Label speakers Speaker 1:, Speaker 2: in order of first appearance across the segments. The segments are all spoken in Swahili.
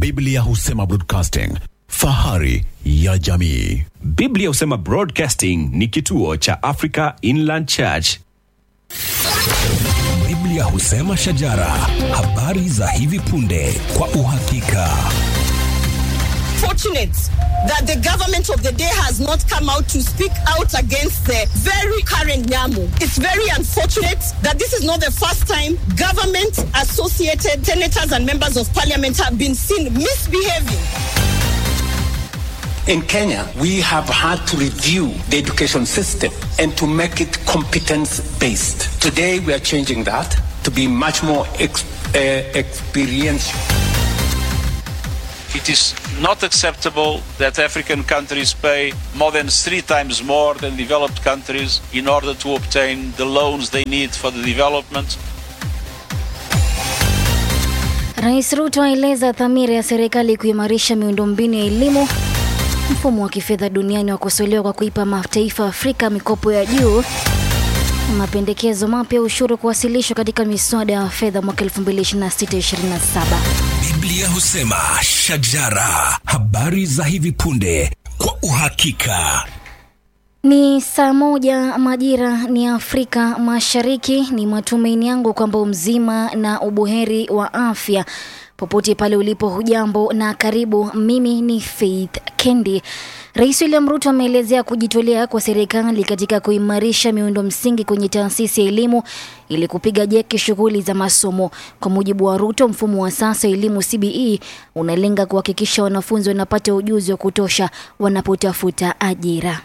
Speaker 1: Biblia husema broadcasting, fahari ya jamii.
Speaker 2: Biblia husema Broadcasting ni kituo cha Africa Inland Church.
Speaker 3: Biblia husema shajara, habari za hivi punde kwa uhakika.
Speaker 4: fortunate that the government of the day has not come out to speak out against the very current Nyamu. It's very unfortunate that this is not the first time government associated senators and members of parliament have been seen misbehaving.
Speaker 5: In Kenya, we have had to review the education system and to make it competence based. Today, we are changing that to be much more ex- uh, experiential.
Speaker 6: It is not acceptable that African countries pay more than three times more than developed countries in order to obtain the loans they need for the development.
Speaker 7: Rais Ruto aeleza dhamira ya serikali kuimarisha miundombinu ya elimu. Mfumo wa kifedha duniani wakosolewa kwa kuipa mataifa ya Afrika mikopo ya juu. Mapendekezo mapya ya ushuru kuwasilishwa katika miswada ya fedha mwaka 2026-2027.
Speaker 3: Biblia husema shajara, habari za hivi punde kwa uhakika.
Speaker 7: Ni saa moja majira ni Afrika Mashariki. Ni matumaini yangu kwamba umzima na ubuheri wa afya popote pale ulipo. Hujambo na karibu. Mimi ni Faith Kendi. Rais William Ruto ameelezea kujitolea kwa serikali katika kuimarisha miundo msingi kwenye taasisi ya elimu ili kupiga jeki shughuli za masomo. Kwa mujibu wa Ruto, mfumo wa sasa wa elimu CBE unalenga kuhakikisha wanafunzi wanapata ujuzi wa kutosha wanapotafuta ajira.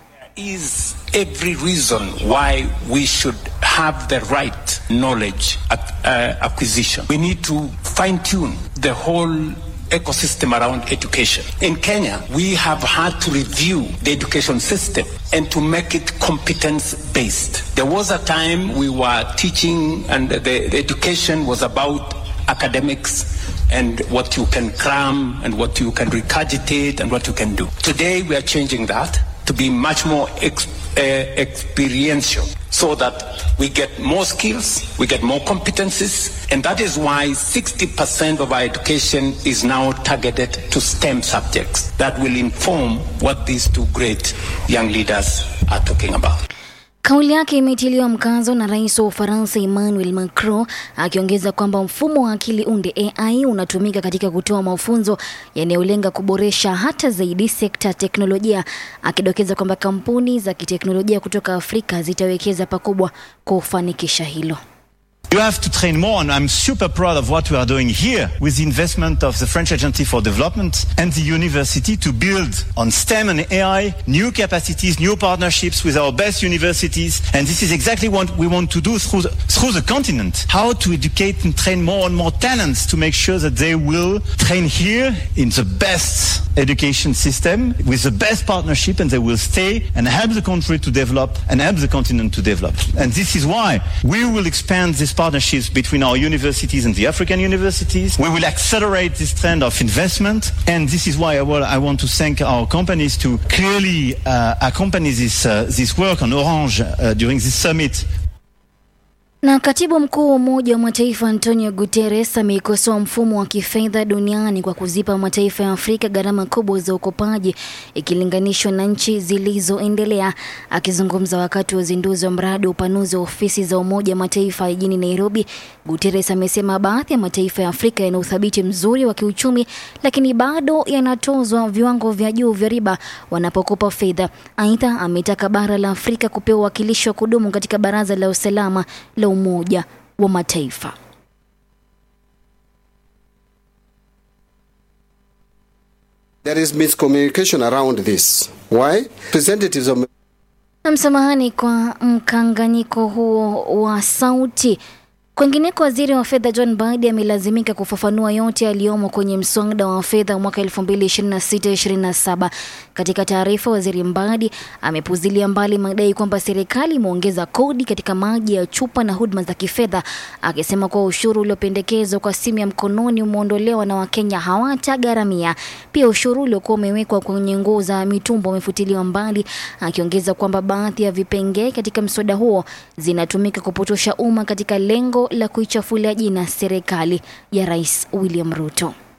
Speaker 5: Is every reason why we should have the right knowledge ac- uh, acquisition. We need to fine tune the whole ecosystem around education. In Kenya, we have had to review the education system and to make it competence based. There was a time we were teaching and the, the education was about academics and what you can cram and what you can regurgitate and what you can do. Today we are changing that to be much more ex- uh, experiential so that we get more skills, we get more competencies, and that is why 60% of our education is now targeted to STEM subjects that will inform what these two great young leaders are talking about.
Speaker 7: Kauli yake imetiliwa mkazo na rais wa Ufaransa Emmanuel Macron, akiongeza kwamba mfumo wa akili unde AI unatumika katika kutoa mafunzo yanayolenga kuboresha hata zaidi sekta ya teknolojia, akidokeza kwamba kampuni za kiteknolojia kutoka Afrika zitawekeza pakubwa kufanikisha hilo.
Speaker 8: You have to train more, and I'm super proud of what we are doing here with the investment of the French Agency for Development and the university to build on STEM and AI new capacities, new partnerships with our best universities. And this is exactly what we want to do through the, through the continent. How to educate and train more and more talents to make sure that they will train here in the best education system with the best partnership and they will stay and help the country to develop and help the continent to develop. And this is why we will expand these partnerships between our universities and the African universities. We will accelerate this trend of investment. And this is why I, will, I want to thank our companies to clearly uh, accompany this, uh, this work on Orange uh, during this summit
Speaker 7: Na katibu mkuu wa Umoja wa Mataifa Antonio Guterres ameikosoa mfumo wa kifedha duniani kwa kuzipa mataifa ya Afrika gharama kubwa za ukopaji ikilinganishwa na nchi zilizoendelea. Akizungumza wakati wa uzinduzi wa mradi wa upanuzi wa ofisi za Umoja wa Mataifa jijini Nairobi, Guterres amesema baadhi ya mataifa ya Afrika yana uthabiti mzuri wa kiuchumi, lakini bado yanatozwa viwango vya juu vya riba wanapokopa fedha. Aidha, ametaka bara la Afrika kupewa uwakilishi wa kudumu katika Baraza la Usalama la Umoja wa Mataifa.
Speaker 9: There is miscommunication around this. Why? Representatives of
Speaker 7: Na msamahani kwa mkanganyiko huo wa sauti. Kwingineko, waziri wa fedha John Badi amelazimika kufafanua yote yaliyomo kwenye mswada wa fedha mwaka 2026-2027. Katika taarifa, waziri Mbadi amepuzilia mbali madai kwamba serikali imeongeza kodi katika maji ya chupa na huduma za kifedha, akisema kuwa ushuru uliopendekezwa kwa simu ya mkononi umeondolewa na Wakenya hawatagharamia. Pia ushuru uliokuwa umewekwa kwenye nguo za mitumba umefutiliwa mbali, akiongeza kwamba baadhi ya vipengee katika mswada huo zinatumika kupotosha umma katika lengo la kuichafulia jina serikali ya Rais William Ruto.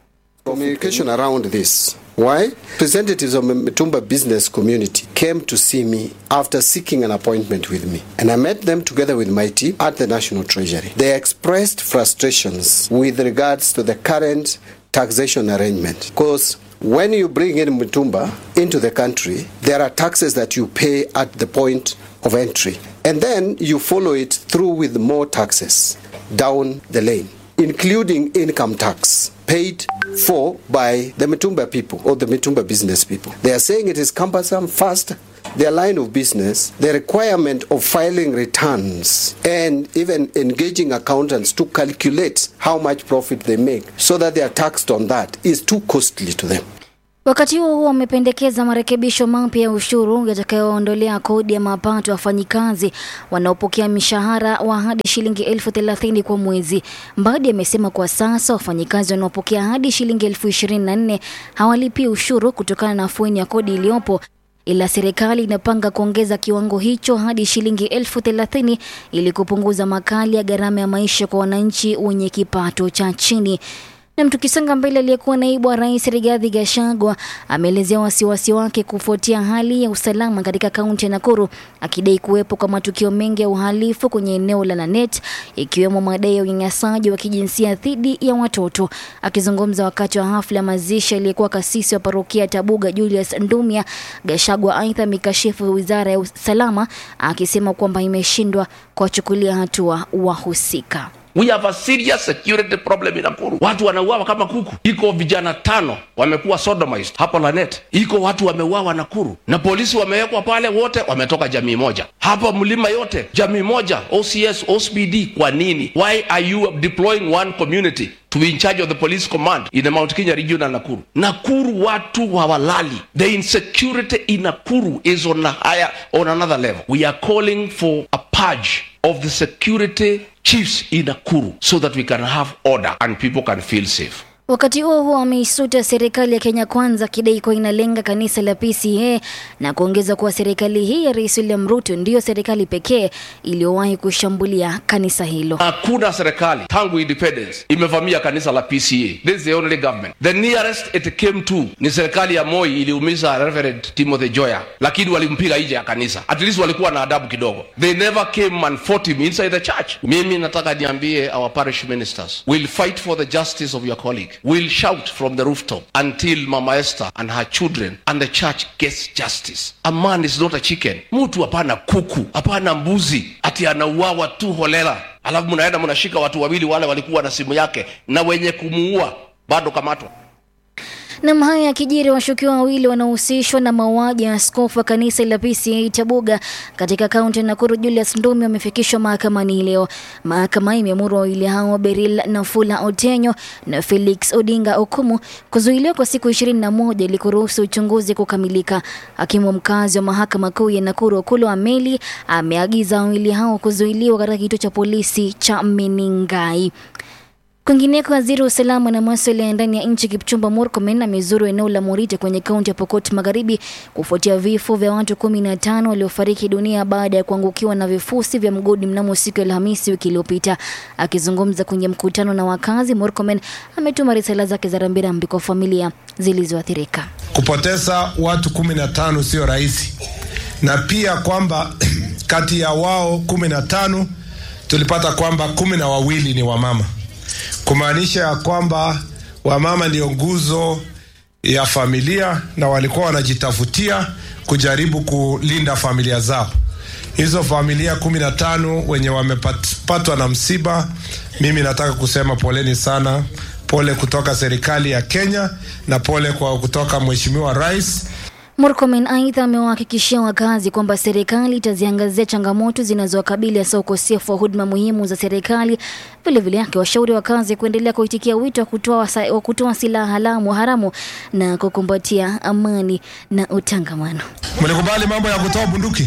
Speaker 9: Communication around this. Why? Representatives of the Mitumba business community came to see me after seeking an appointment with me. And I met them together with my team at the National Treasury. They expressed frustrations with regards to the current taxation arrangement. Because when you bring in Mitumba into the country, there are taxes that you pay at the point of entry. And then you follow it through with more taxes down the lane, including income tax paid for by the Mitumba people or the Mitumba business people. They are saying it is cumbersome, fast, their line of business, the requirement of filing returns and even engaging accountants to calculate how much profit they make so that they are taxed on that is too costly to them.
Speaker 7: Wakati huo huo wamependekeza marekebisho mapya ya ushuru yatakayoondolea kodi ya mapato ya wafanyikazi wanaopokea mishahara wa hadi shilingi elfu thelathini kwa mwezi. Mbadi amesema kwa sasa wafanyikazi wanaopokea hadi shilingi elfu ishirini na nne hawalipii ushuru kutokana na afueni ya kodi iliyopo ila serikali inapanga kuongeza kiwango hicho hadi shilingi elfu thelathini ili kupunguza makali ya gharama ya maisha kwa wananchi wenye kipato cha chini. Na tukisonga mbele, aliyekuwa naibu wa rais Rigathi Gachagua ameelezea wasiwasi wake kufuatia hali ya usalama katika kaunti ya Nakuru, akidai kuwepo kwa matukio mengi ya uhalifu kwenye eneo la Lanet, ikiwemo madai ya unyanyasaji wa kijinsia dhidi ya watoto. Akizungumza wakati wa hafla ya mazishi aliyekuwa kasisi wa parokia Tabuga Julius Ndumia, Gachagua aidha amekashifu wizara ya usalama akisema kwamba imeshindwa kuwachukulia hatua wahusika.
Speaker 10: We have a serious security problem in Nakuru. Watu wanauawa kama kuku. Iko vijana tano wamekuwa sodomized hapo Lanet. Iko watu wameuawa Nakuru na polisi wamewekwa pale, wote wametoka jamii moja. Hapa mlima yote jamii moja, OCS, OCPD. Kwa nini? Why are you deploying one community to be in charge of the police command in the Mount Kenya region na Nakuru? Nakuru watu hawalali. The insecurity in Nakuru is on a higher, on another level. We are calling for a purge of the security chiefs in Nakuru so that we can have order and people can feel safe.
Speaker 7: Wakati huo huo ameisuta serikali ya Kenya Kwanza akidai kuwa inalenga kanisa la PCA na kuongeza kuwa serikali hii ya Rais William Ruto ndiyo serikali pekee iliyowahi kushambulia kanisa hilo.
Speaker 10: Hakuna serikali tangu independence imevamia kanisa la PCA. This is the only government. The nearest it came to ni serikali ya Moi iliumiza Reverend Timothy Joya, lakini walimpiga nje ya kanisa. At least walikuwa na adabu kidogo. They never came and fought him inside the church. Mimi nataka niambie our parish ministers, we'll fight for the justice of your colleague. We'll shout from the rooftop until Mama Esther and her children and the church gets justice. A man is not a chicken. Mtu hapana kuku, hapana mbuzi, ati anauawa tu holela, alafu mnaenda mnashika watu wawili wale walikuwa na simu yake na wenye kumuua bado kamatwa.
Speaker 7: Nam haya yakijiri, washukiwa wawili wanaohusishwa na mauaji ya askofu wa kanisa la PCA Tabuga katika kaunti ya Nakuru Julius Ndumi wamefikishwa mahakamani leo. Mahakama imeamuru wawili hao Beril Nafula Otenyo na Felix Odinga Okumu kuzuiliwa kwa siku ishirini na moja ili kuruhusu uchunguzi kukamilika. Hakimu mkazi wa mahakama kuu ya Nakuru Okulo Ameli ameagiza wawili hao kuzuiliwa katika kituo cha polisi cha Meningai. Kwingineko, waziri wa usalama na masuala ya ndani ya nchi Kipchumba Murkomen amezuru eneo la Morite kwenye kaunti ya Pokot Magharibi kufuatia vifo vya watu kumi na tano waliofariki dunia baada ya kuangukiwa na vifusi vya mgodi mnamo siku ya Alhamisi wiki iliyopita. Akizungumza kwenye mkutano na wakazi, Murkomen ametuma risala zake za rambirambi kwa familia zilizoathirika.
Speaker 11: Kupoteza watu kumi na tano sio rahisi, na pia kwamba kati ya wao kumi na tano tulipata kwamba kumi na wawili ni wamama kumaanisha ya kwamba wamama ndio nguzo ya familia na walikuwa wanajitafutia kujaribu kulinda familia zao. Hizo familia kumi na tano wenye wamepatwa na msiba, mimi nataka kusema poleni sana, pole kutoka serikali ya Kenya na pole kwa kutoka Mheshimiwa Rais.
Speaker 7: Murkomen aidha amewahakikishia wakazi kwamba serikali itaziangazia changamoto zinazowakabili hasa ukosefu wa huduma muhimu za serikali. Vilevile akiwashauri wakazi kuendelea kuitikia wito wa kutoa wa kutoa silaha haramu haramu na kukumbatia amani na utangamano.
Speaker 11: Mlikubali mambo ya kutoa bunduki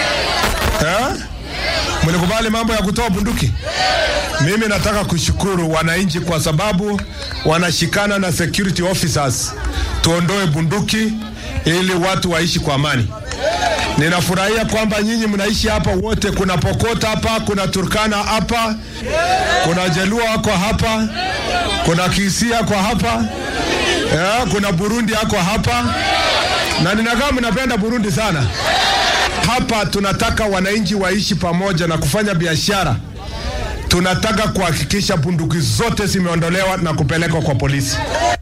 Speaker 11: eh? Mlikubali mambo ya kutoa bunduki? Mimi nataka kushukuru wananchi kwa sababu wanashikana na security officers tuondoe bunduki ili watu waishi kwa amani. Ninafurahia kwamba nyinyi mnaishi hapa wote. Kuna Pokot hapa, kuna Turkana hapa, kuna Jaluo wako hapa, kuna Kisia kwa hapa, Yeah, kuna Burundi yako hapa na ninakaa mnapenda Burundi sana. Hapa tunataka wananchi waishi pamoja na kufanya biashara. Tunataka kuhakikisha bunduki zote zimeondolewa na kupelekwa kwa polisi.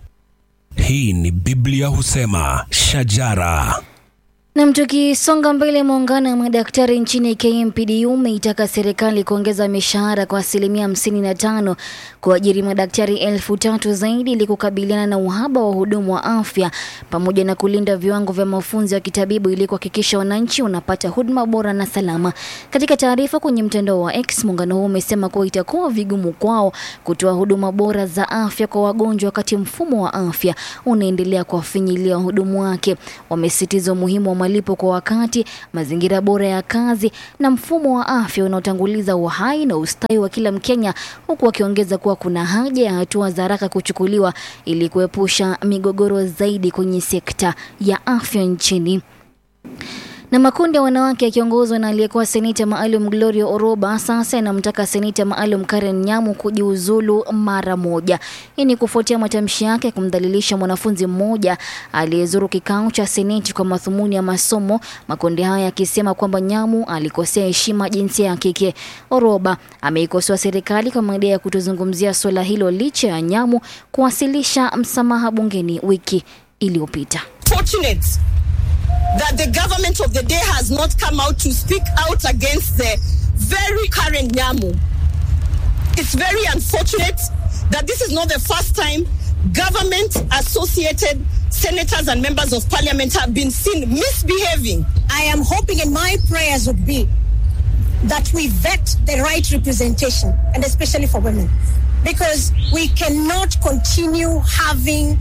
Speaker 3: Hii ni Biblia husema shajara.
Speaker 7: Nam, tukisonga mbele, muungano wa madaktari nchini KMPDU umeitaka serikali kuongeza mishahara kwa asilimia hamsini na tano kuajiri madaktari elfu tatu zaidi ili kukabiliana na uhaba wa hudumu wa afya pamoja na kulinda viwango vya mafunzo ya kitabibu ili kuhakikisha wananchi wanapata huduma bora na salama. Katika taarifa kwenye mtandao wa X, muungano huo umesema kuwa itakuwa vigumu kwao kutoa huduma bora za afya kwa wagonjwa wakati mfumo wa afya unaendelea kuwafinyilia wahudumu wake. Wamesisitiza umuhimu wa malipo kwa wakati, mazingira bora ya kazi na mfumo wa afya unaotanguliza uhai na ustawi wa kila Mkenya, huku wakiongeza kuwa kuna haja ya hatua za haraka kuchukuliwa ili kuepusha migogoro zaidi kwenye sekta ya afya nchini na makundi ya wanawake yakiongozwa na aliyekuwa seneta maalum Gloria Oroba sasa yanamtaka seneta maalum Karen Nyamu kujiuzulu mara moja. Hii ni kufuatia matamshi yake kumdhalilisha mwanafunzi mmoja aliyezuru kikao cha seneti kwa madhumuni ya masomo, makundi haya yakisema kwamba Nyamu alikosea heshima jinsia ya kike. Oroba ameikosoa serikali kwa madai ya kutozungumzia suala hilo licha ya Nyamu kuwasilisha msamaha bungeni wiki iliyopita.
Speaker 4: Fortunate that the government of the day has not come out to speak out against the very current Nyamu. It's very unfortunate that this is not the first time government associated senators and members of parliament have been seen misbehaving.
Speaker 12: I am hoping and my prayers would be that we vet the right representation and especially for women because we cannot continue having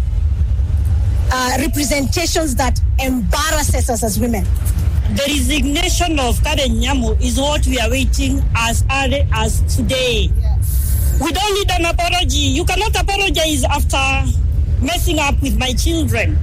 Speaker 12: uh, representations that embarrasses us as women.
Speaker 13: The resignation of Karen Nyamu is what we are waiting as early as today. We don't need an apology. You cannot apologize after messing up with my children.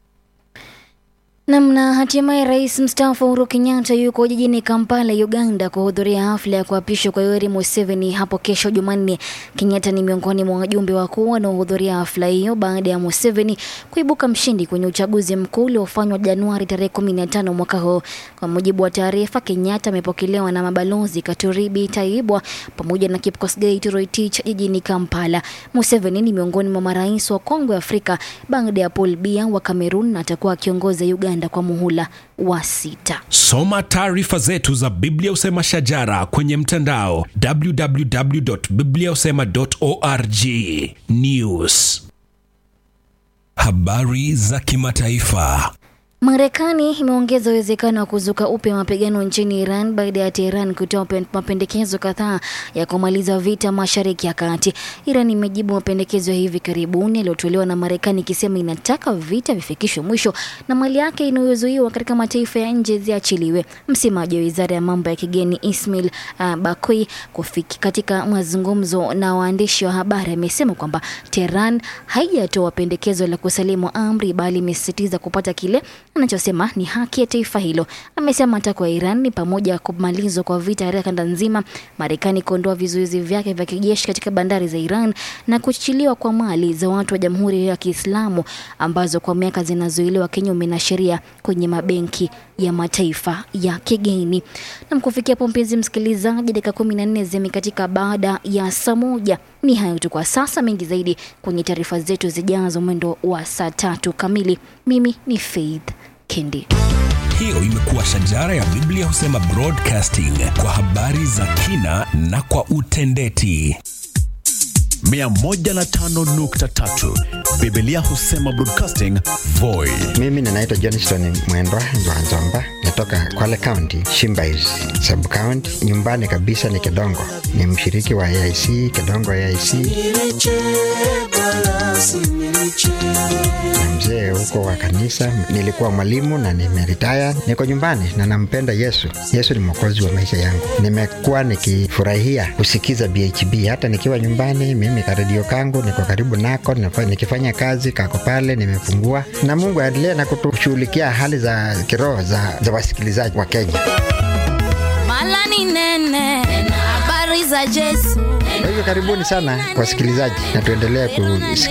Speaker 7: Namna hatimaye rais mstaafu Uhuru Kenyatta yuko jijini Kampala, Uganda, kuhudhuria hafla ya kuapishwa kwa Yoweri Museveni hapo kesho Jumanne. Kenyatta ni miongoni mwa wajumbe wakuu wanaohudhuria hafla hiyo baada ya Museveni kuibuka mshindi kwenye uchaguzi mkuu uliofanywa Januari tarehe 15 mwaka huu. Kwa mujibu wa taarifa, Kenyatta amepokelewa na mabalozi Katuribi Taibwa pamoja na Kipkosgei Toroitich jijini Kampala. Museveni ni miongoni mwa marais wa kongwe Afrika baada ya Paul Biya wa Cameroon na atakuwa akiongoza Uganda kwa muhula wa sita.
Speaker 3: Soma taarifa zetu za Biblia Usema Shajara kwenye mtandao www.bibliausema.org. News, habari za kimataifa.
Speaker 7: Marekani imeongeza uwezekano wa kuzuka upya mapigano nchini Iran baada ya Tehran kutoa pen- mapendekezo kadhaa ya kumaliza vita Mashariki ya Kati. Iran imejibu mapendekezo ya hivi karibuni yaliyotolewa na Marekani ikisema inataka vita vifikishwe mwisho na mali yake inayozuiwa katika mataifa ya nje ziachiliwe. Msemaji wa wizara ya mambo ya kigeni Ismail uh, Bakui kufiki katika mazungumzo na waandishi wa habari amesema kwamba Tehran haijatoa pendekezo la kusalimu amri bali imesisitiza kupata kile anachosema ni haki ya taifa hilo. Amesema matakwa ya Iran ni pamoja na kumalizwa kwa vita katika kanda nzima, Marekani kuondoa vizuizi vyake vya kijeshi katika bandari za Iran na kuachiliwa kwa mali za watu wa Jamhuri ya Kiislamu ambazo kwa miaka zinazuiliwa kinyume na sheria kwenye mabenki ya mataifa ya kigeni. Na kufikia hapo, mpenzi msikilizaji, dakika kumi na nne zimekatika baada ya saa moja. Ni hayo tu kwa sasa, mengi zaidi kwenye taarifa zetu zijazo mwendo wa saa tatu kamili. Mimi ni Faith Kendi.
Speaker 3: Hiyo imekuwa Shajara ya Biblia Husema Broadcasting kwa habari za kina na kwa utendeti.
Speaker 1: 105.3 Biblia Husema Broadcasting Voi.
Speaker 14: Mimi ninaitwa Johnston Mwendwa Nzwanzomba, natoka Kwale County, Shimbais sub county. Nyumbani kabisa ni Kedongo, ni mshiriki wa AIC Kedongo AIC na mzee huko wa kanisa. Nilikuwa mwalimu na nimeritaya, niko nyumbani na nampenda Yesu. Yesu ni mwokozi wa maisha yangu. Nimekuwa nikifurahia kusikiza BHB hata nikiwa nyumbani. Mimi karedio kangu niko karibu nako, nafa- nikifanya kazi kako pale, nimefungua na Mungu aendelee na kutushughulikia hali za kiroho za, za wasikilizaji wa Kenya.
Speaker 15: Mala ni nene, habari za Yesu.
Speaker 14: Kwa hivyo karibuni sana wasikilizaji, na tuendelee kusikia